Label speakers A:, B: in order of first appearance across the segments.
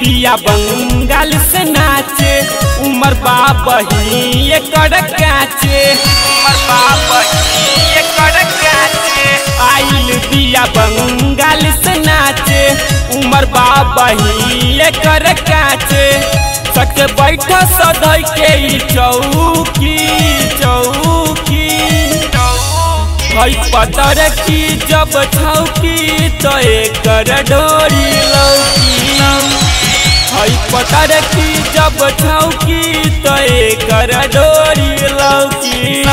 A: बिया बंगाल से नाचे उमर बाबा ही एकर काचे उमर बाबा ही एकर काचे आइल बिया बंगाल से नाचे उमर बाबा ही एकर काचे सक बैठ सदै के ई चौकी चौकी हई पतर की जब छौकी तो एकर डोरी लौकी हई पतर की जब छौकी तो एकर डोरी लौकी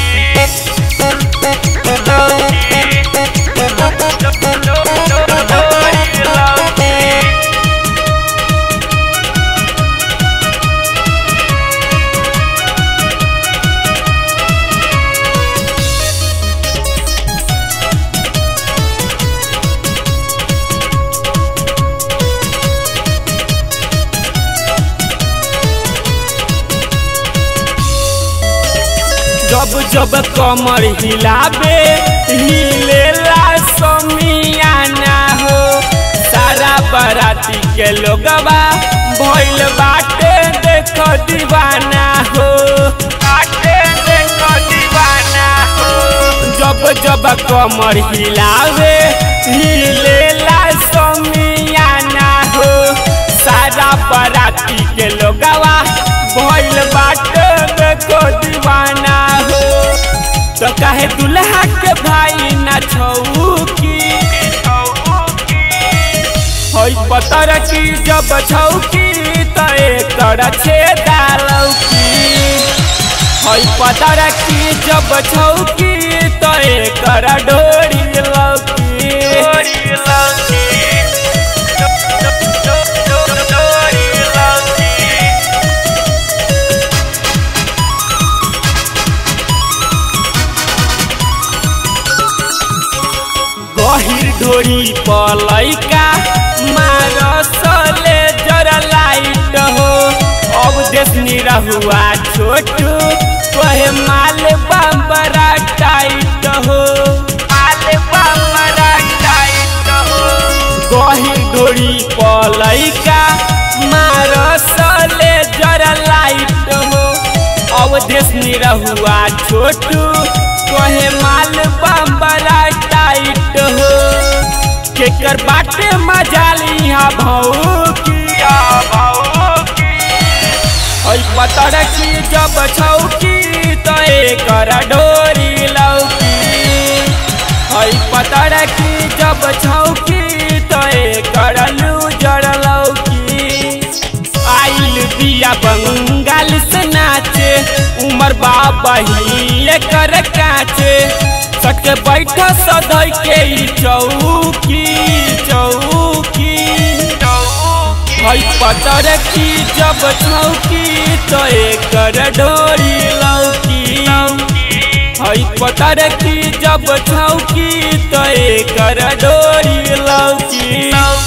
A: जब जब कमर हिलाबे हिलेला समियाना हो सारा बराती के लोगवा भइल बाटे देख दीवाना हो बाटे देख दीवाना हो जब जब कमर हिलावे हिलेला समियाना हो सारा बराती के लोगवा भइल बाटे देखो दीवाना हो तो कहे दुल्हा के भाई ना छौकी हई पतर की जब छौकी तो एकर छेदा लौकी हई पतर की जब छौकी तो एकर डोरी लौकी डोरी लौकी डोरी लौकी गहिर ढोरी पलैका मारसले जरा लाइट हो अब देश निरहुआ छोटू कहे माल बड़ा टाइट हो माल बड़ा टाइट हो गहिर ढोरी पलैका मारसले जरा लाइट हो अब देश निरहुआ छोटू कहे माल बड़ा टाइट हो केकर बाटे मजाली हा भौकिया भौकी हई पतर की जब छौकी तो एकर डोरी लौकी हई पतर की जब छौकी तो एकर लूजर लौकी आइल बिया बंगाल से नाचे उमर बाबा ही एकर काचे सक बैठ सदै के ई चौकी चौकी हई पतर की जब छौकी तो एकर डोरी लौकी हई पतर की जब छौकी तो एकर डोरी लौकी